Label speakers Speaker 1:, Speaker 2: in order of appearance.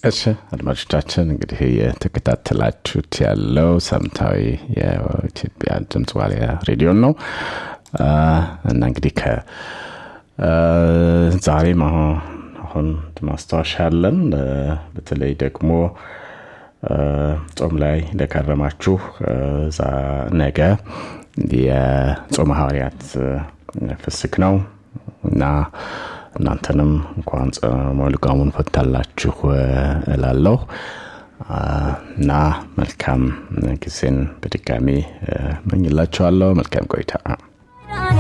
Speaker 1: እሺ አድማጮቻችን እንግዲህ የተከታተላችሁት ያለው ሳምንታዊ የኢትዮጵያ ድምፅ ዋልያ ሬዲዮን ነው እና እንግዲህ ከ ዛሬም አሁን ማስታወሻ አለን በተለይ ደግሞ ጾም ላይ ለከረማችሁ ነገ የጾመ ሐዋርያት ፍስክ ነው እና እናንተንም እንኳን ጾመ ልጓሙን ፈታላችሁ እላለሁ እና መልካም ጊዜን በድጋሚ መኝላችኋለሁ መልካም ቆይታ